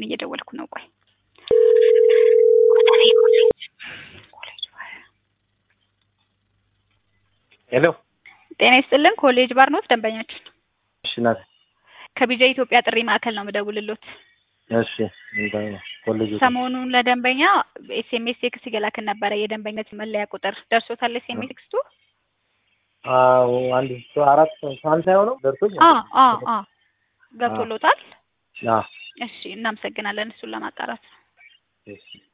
አሁን እየደወልኩ ነው። ቆይ ሄሎ ጤና ይስጥልን። ኮሌጅ ባር ኖት ደንበኛችን እሺ ናት ከቢጃ ኢትዮጵያ ጥሪ ማዕከል ነው የምደውልሎት። እሺ ምንድን ነው ኮሌጅ ሰሞኑን ለደንበኛ ኤስኤምኤስ ቴክስት እየላክን ነበረ። የደንበኝነት መለያ ቁጥር ደርሶታል? ኤስኤምኤስ ቴክስቱ አዎ አንድ ሶ አራት ሳንታ የሆነው ደርሶኝ አ አ አ ገብቶሎታል? አዎ እሺ እናመሰግናለን። እሱን ለማጣራት ነው። እሺ